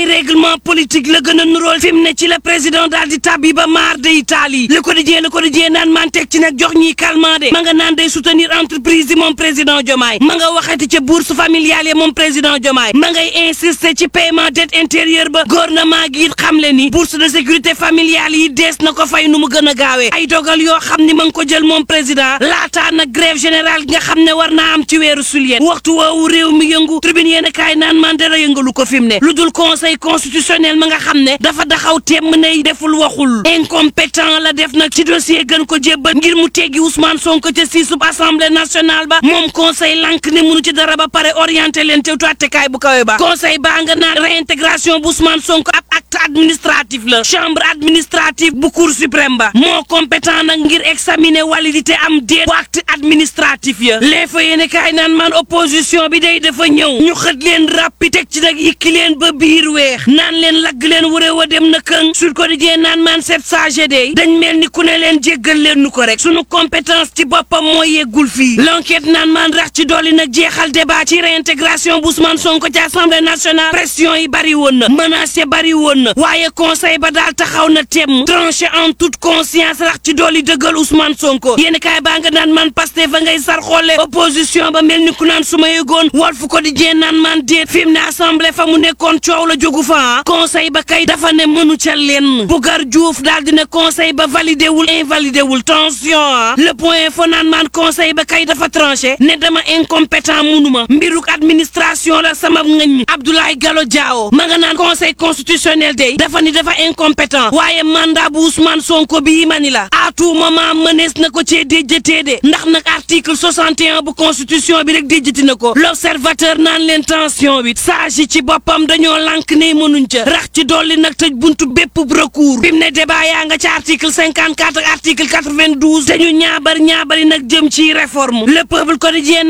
règlement politique la gën a nuróol fi mu ne ci la président daal di tabbi ba maar de Italie le quotidien le quotidien naan man teg ci nag jox ñiy calmant de ma nga naan day soutenir entreprise yi moom président Diomaye ma nga waxati ca bourse familiale yi moom président Diomaye ma ngay insister ci paiement dette intérieure ba gouvernement gi it xam le ni bourse de sécurité familiale yi dees na ko fay nu mu gën a gaawee ay dogal yoo xam ni ma ngi ko jël moom président laataa nag grève générale gi nga xam ne war naa am ci weeru suliet waxtu woowu réew mi yëngu tribune yéen a kaay naan man dara yëngalu ko fi mu ne lu dul conseil constitutionnel ma nga xam ne dafa daxaw temm ne deful waxul incompétent la def nag ci dossier gën ko jébbal ngir mu teggi Ousmane Sonko ca si sub assemblée nationale ba moom conseil lank ne munu ci dara ba pare orienté leen te tuwattekaay bu kawe ba conseil baa nga naan réintégration bu Ousmane Sonko ab acte administratif la chambre administrative bu cour suprême ba moo compétent nag ngir examiner validité am déet bu acte administratif ya les fa yéene kaay naan man opposition bi day dafa ñëw ñu xët leen rappi teg ci nag yikki leen ba biir weex naan leen lagg leen wuré wa dem na këng sur quotidien naan man sept sage day dañ mel ni ku ne leen jéggal leen nu ko rek sunu compétence ci boppam moo yeggul fii l'enquête naan man rax ci dolli nag jeexal débat ci réintégration bu Ousmane Sonko ci assemblée nationale pression yi bari woon na menace yi bari woon na waaye conseil ba daal taxaw na temm tranché en toute conscience rax ci dolli dëggal Ousmane Sonko yéen kaay baa nga naan man Pastef fa ngay sar xoole opposition ba mel ni ku naan su ma yëgoon Walf Quotidien naan man déet fi mu ne assemblée fa mu nekkoon coow la jógu fa conseil ba kay dafa ne mënu ca lenn Bougar Diouf daal di ne conseil ba validé wul invalidé wul tension ah le point fo naan man conseil ba kay dafa tranché ne dama incompétent munuma mbiruk administration la sama ngañ Abdoulaye Gallo Diawo ma nga naan conseil constitutionnel day dafa ni dafa incompétent waaye mandat bu Ousmane Sonko bii ma ni la à tout moment mënees na ko cee déjjatee de ndax nag article 61 bu constitution bi rek déjjati na ko l'observateur naan leen tension bi sage yi ci boppam dañoo lànk ne mënuñ ca rax ci dolli nag tëj buntu bépp recours bi mu ne débat yaa nga ci article 54 ak article 92 te ñu ñaabar ñaabari nag jëm ci réforme le peuple quotidien